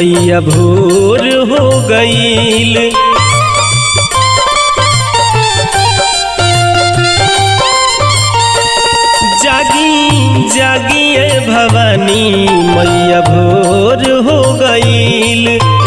मैया भोर हो गईल जागी जागिए भवानी मैया भोर हो गईल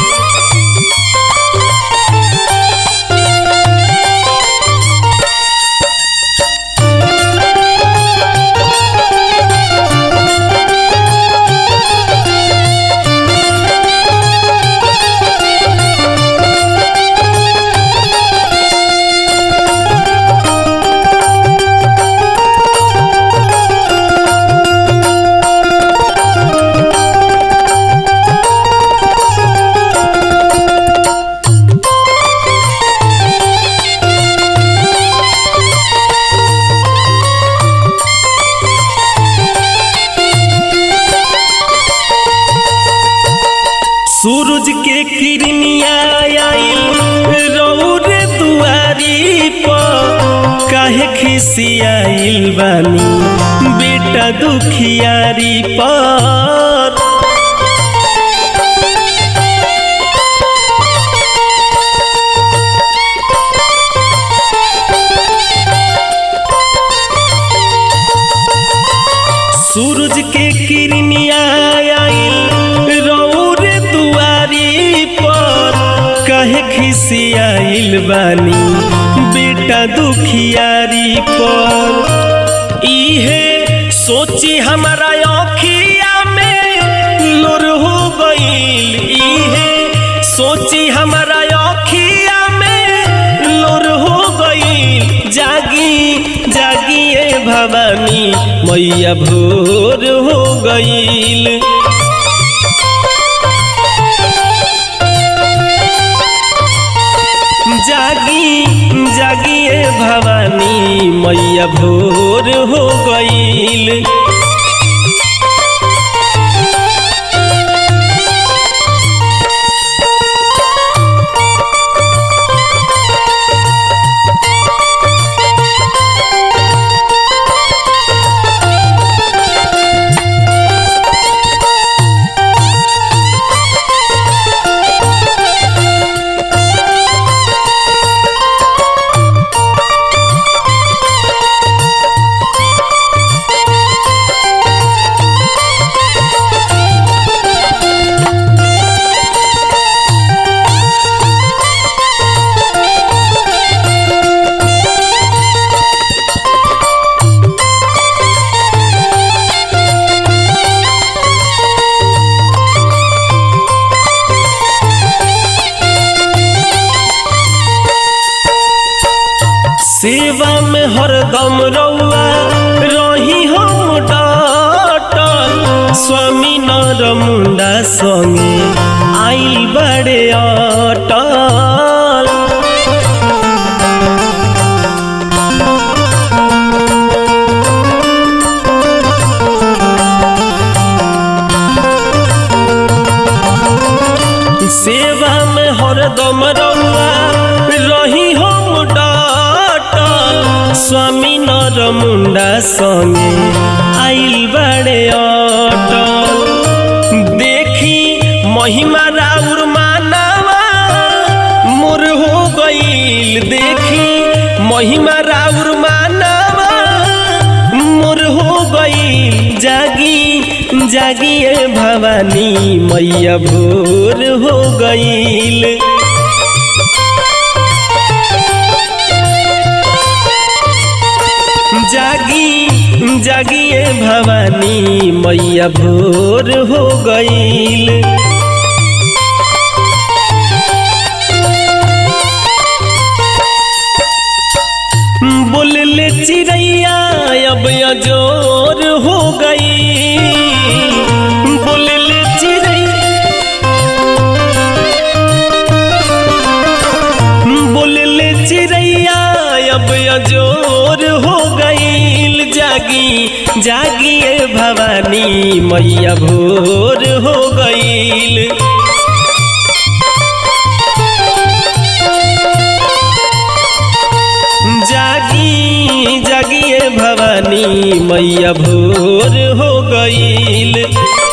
सूरज के किरनिया आइल रौर दुआरी पर काहे खिसियाइल बानी बेटा दुखियारी पर सूरज के किरनिया आइल रौर दुआरी पर कहे खिसियाइल बानी बेटा दुखियारी पर इहे सोची हमारा अखिया में लोर हो गईल इहे सोची हमारा अखिया में लोर हो गईल जागी जागिए भवानी मैया भोर हो गईल जागी जागिए भवानी मैया भोर हो गईल सेवा में हरदम रउआ रही हम डटल स्वामी नर मुंडा संगे आइल बड़े अटल सेवा में हरदम रउआ रही हम डटल स्वामी नर मुंडा संगे आइल बड़े अटल देखी महिमा राउर मानवा मोर हो गईल देखी महिमा राउर मानवा मोर हो गईल जागी जागिए भवानी मैया भोर हो गईल जागी जागिए भवानी मैया भोर हो गईल बोलले चिड़ैया अब अजोर हो गई बोलले चिड़ैया बोलले चिड़ैया अब अजोर हो गईल जागी जागिए भवानी मैया भोर हो गईल जागी जागिए भवानी मैया भोर हो गईल